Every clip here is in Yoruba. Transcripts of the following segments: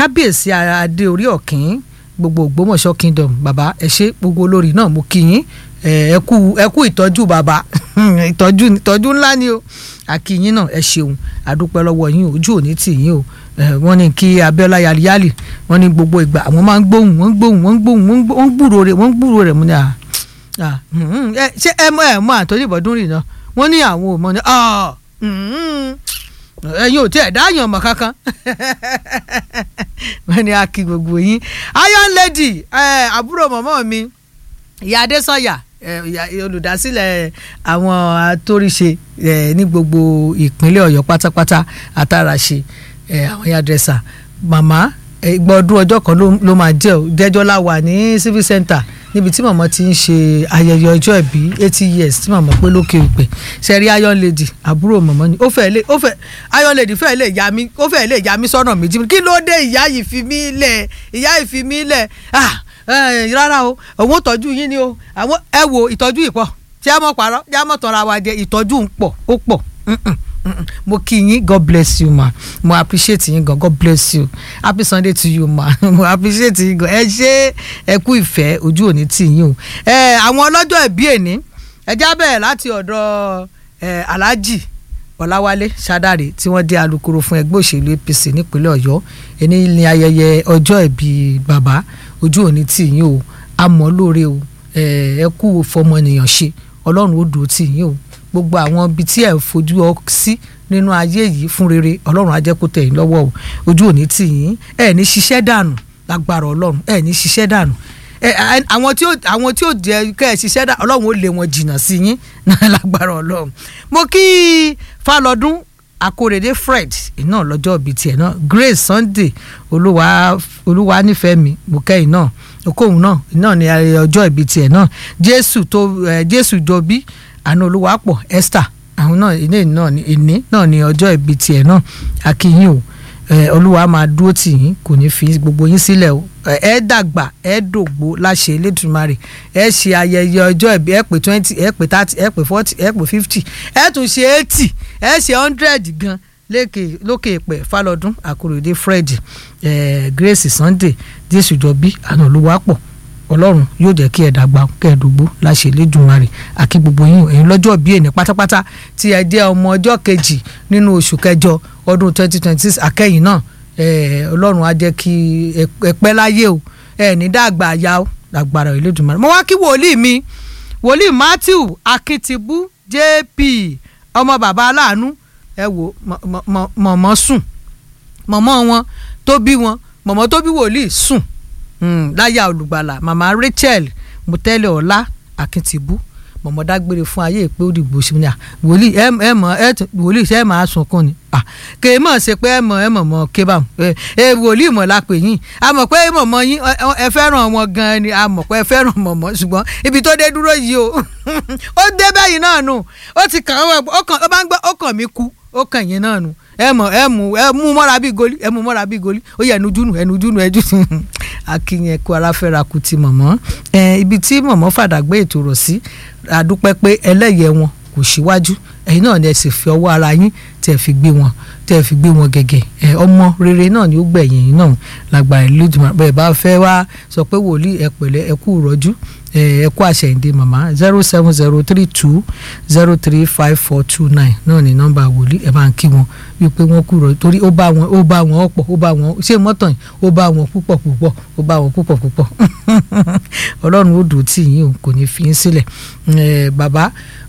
kábíyèsí adé orí ọ̀kín gbogbo ògbómọ̀ṣọ́ kingdom bàbá ẹ ṣé gbogbo olórí náà mo kí yín ẹ kú ẹ kú ìtọ́jú bàbá ìtọ́jú ìtọ́jú ńlá ni o àkíyín náà ẹ ṣeun àdúpẹ́ lọ́wọ́ yín ojú òní tì yín o wọ́n ní kí Abíọ́lá yaliyali wọ́n ní gbogbo ìgbà àwọn máa ń gbóhùn wọ́n ń gbóhùn wọ́n ń gbóhùn wọ́n ń gbúrò rẹ̀ wọ́n ń gbúrò rẹ̀ mo ní à ṣé ẹ mọ ẹ mọ àtọ́jú ìbọ̀dún rìn náà wọ́n ní àwọn ò mọ ní ẹ̀yin ò tí ẹ̀ dáyàn mọ̀ kankan wọ́n ní a kí gbogbo yín iron lady àbúrò mọ̀mọ́ mi ìyá adésanya olùdásílẹ̀ àwọn atóríṣe ní gbogbo ìpínlẹ̀ ọ̀yọ́ pátápátá àtàràṣe àwọn yàdrẹ́sà màmá gbọ́dún ọjọ́ kan ló máa jẹ́ ò jẹ́jọ́ la wà ní civil center níbi tí màmá ti ń ṣe ayẹyẹ ọjọ́ ìbí eighty years tí màmá pé lókè òpè sẹ́rí iron lady àbúrò màmá ni ó fẹ́ lè ó fẹ́ iron lady fẹ́ lè yá mi ó fẹ́ lè yá mi sọ́nà méjì kí ló dé ìyá yìí fi mí lẹ̀ ìyá yìí fi mí lẹ̀ ah rárá o òun tọ́jú yín ni o àwọn ẹ wo ìtọ́jú yìí pọ̀ tí a mọ̀ parọ́ tí a mọ̀ tọ́ra wa jẹ ìtọ́jú ń pọ̀ ó pọ̀ mo kí yín god bless you ma mo appreciate yín gan god bless you happy sunday to you ma mo appreciate yín gan ẹ ṣe ẹ kú ìfẹ́ ojú òní tì yín o ẹ àwọn ọlọ́jọ́ ìbí èní ẹ já bẹ̀rẹ̀ láti ọ̀dọ̀ ẹ alhaji ọ̀làwálé ṣàdáre tí wọ́n dé alukoro fún ẹgbẹ́ òṣèlú apc nípínlẹ̀ ọ̀yọ́ ẹni ní ayẹyẹ ọjọ́ ìbí bàbá ojú òní tì yín o àmọ́ lóore o ẹ kú fọmọnìyàn ṣe ọlọ́run ó dùn tì yín o gbogbo àwọn ibi tí ẹ fojú ọ sí nínú ayé yìí fún rere ọlọ́run á jẹ́ kó tẹ̀ yín lọ́wọ́ o ojú òní tì yín ẹ ní ṣiṣẹ́ dànù lágbára ọlọ́run ẹ ní ṣiṣẹ́ dànù àwọn tí ó àwọn tí ó jẹ kẹ́ ẹ ṣiṣẹ́ dànù ọlọ́run ó lé wọn jìnnà sí yín lágbára ọlọ́run mo kí Fálọdún Akórèdé Fred iná lọ́jọ́ ìbí tiẹ̀ náà Grace Sunday olúwa olúwa nífẹ̀ẹ́ mi mo kẹ́yìn náà okòhùn náà iná ní ọjọ́ ìbí tiẹ̀ náà Jésù tó Jésù jọbí àna olúwapọ̀ Esther àwọn náà ilé náà ní ìní náà ní ọjọ́ ìbí tiẹ̀ náà akínyìn o olúwa máa dúró tì yín kò ní fi gbogbo yín sílẹ̀ o ẹ dàgbà ẹ dògbó láṣẹ Elédùmarè ẹ ṣe ayẹyẹ ọjọ́ ìbí ẹ pé twenty ẹ pé thirty ẹ pé forty ẹ pé fifty ẹ tún ṣe eighty ẹ ṣe hundred gan lókè èpè Fálọdún Akórèdé Fred Grace Sunday Jésù jọbí àna olúwapọ̀ ọlọ́run yóò jẹ́ kí ẹ dàgbà kẹ́ẹ̀dógbó láṣẹ Elédùmarè àkí gbogbo yín ẹ̀yin lọ́jọ́ bíi ẹni pátápátá tí ẹ jẹ́ ọmọ ọjọ́ kejì nínú oṣù kẹjọ ọdún twenty twenty six akẹ́yìn náà ọlọ́run á jẹ́ kí ẹ pẹ́ láyé o ẹ ní dàgbà ya o dàgbàrà Elédùmarè mo wá kí wòlíì mi wòlíì Matthew Akíntíbú JP ọmọ bàbá aláàánú ẹ wò mọ̀mọ́ sùn mọ̀mọ́ wọn tó bí wọn mọ̀mọ́ tó bí wòlíì sùn láyà olùgbàlà màmá Rachel mutẹ́lẹ̀ ọ̀la akíntìbú mọ̀mọ́ dágbére fún ayé pé ó dìgbò sí ni wòlíì ẹ ẹ mọ̀ ẹ wòlíì ṣe é máa sunkún ni kè é mọ̀ ṣe pé ẹ mọ̀ ẹ mọ̀ mọ̀ ké bá ẹ wòlíì mọ̀ la pè yín a mọ̀ pé mọ̀mọ́ yín ẹ fẹ́ràn wọn gan ni a mọ̀ pé ẹ fẹ́ràn mọ̀mọ́ ṣùgbọ́n ibi tó dé dúró yìí o ó dé bẹ́yìn náà nù ó ti kàn ó kàn ó bá ń gbọ́ ó kàn mí kú ó kàn yín náà nù ẹ mọ ẹ mú ẹ mú mọ́ra bíi goli ẹ mú mọ́ra bíi goli ó yẹ ẹnujúnu ẹnujúnu ẹjú akínyẹn kó ara fẹ́ra kù ti mọ̀mọ́ ẹ ibi tí mọ̀mọ́ fàdàgbé ètò rọ̀ sí àdúpẹ́ pé ẹlẹ́yẹ wọn kò síwájú ẹ̀yin náà ni ẹ sì fi ọwọ́ ara yín tẹ́ ẹ fi gbé wọn tẹ́ ẹ fi gbé wọn gẹ́gẹ́ ẹ ọmọ rere náà ni ó gbẹ̀yìn yín náà lágbára Elédùmarè bẹ́ẹ̀ bá fẹ́ wá sọ pé wòlíì ẹ pẹ̀lẹ́ ẹ kú rọ́jú ẹ kú àṣẹyìndé màmá zero seven zero three two zero three five four two nine náà ni nọ́mbà wòlíì ẹ bá ń kí wọn wípé wọ́n kú rọ́jú torí ó bá wọn ó bá wọn ọ̀pọ̀ ó bá wọn ṣé mọ́tàn yìí ó bá wọn púpọ̀ púpọ̀ ó bá wọn púpọ̀ púpọ̀ ọlọ́run ó dùn tí yín o kò ní fi yín sílẹ̀ bàbá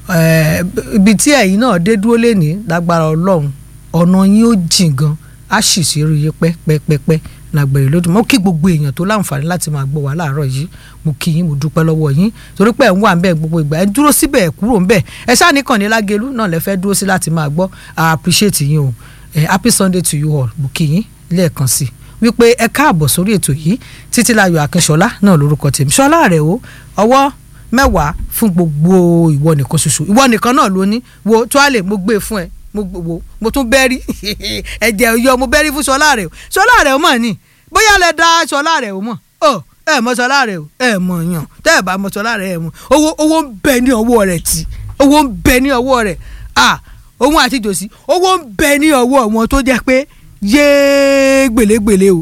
ibi tí ẹ̀yin náà dé dúró lẹ́ni lágbára ọlọ́run ọ̀nà yín ó jìn gan á sì sí rí yín pẹ́pẹ́pẹ́ lágbèrè lódì mo kí gbogbo èèyàn tó láǹfààní láti máa gbọ́ wá láàárọ̀ yìí mo kí yín mo dúpẹ́ lọ́wọ́ yín torí pé ẹ̀ ń wà ń bẹ̀ gbogbo ìgbà ẹ̀ dúró síbẹ̀ ẹ̀ kúrò ń bẹ̀ ẹ ṣáà nìkan ní lágẹ̀lú náà lẹ fẹ́ dúró sí láti máa gbọ́ I appreciate yín o happy Sunday to you all mo kí yín lẹ́ẹ̀kan sí wípé ẹ káàbọ̀ sórí ètò yìí Títílayọ̀ Akínṣọlá náà lórúkọ tèmi ṣọlá rẹ̀ o ọwọ́ mẹ́wàá fún gbogbo ìwọ nìkan ṣoṣo ìwọ nìkan náà ló ní wo tó a lè mo gbé fún ẹ mo wo mo tún bẹ́rí ẹ̀jẹ̀ yọ mo bẹ́rí fún ṣọlá rẹ̀ o ṣọlá rẹ̀ o mọ̀ ni bóyá lẹ da ṣọlá rẹ̀ o mọ̀ ọ ẹ mọ̀ ṣọlá rẹ̀ o ẹ mọ̀ yàn tẹ́ ẹ bá mọ̀ ṣọlá rẹ̀ ẹ mọ̀ owó owó ń bẹ ní ọwọ́ rẹ̀ tí owó ń bẹ ní ọwọ́ rẹ̀ à òun àti jòsí owó ń bẹ ní ọwọ́ wọn tó jẹ́ pé yéé gbèlégbèlé o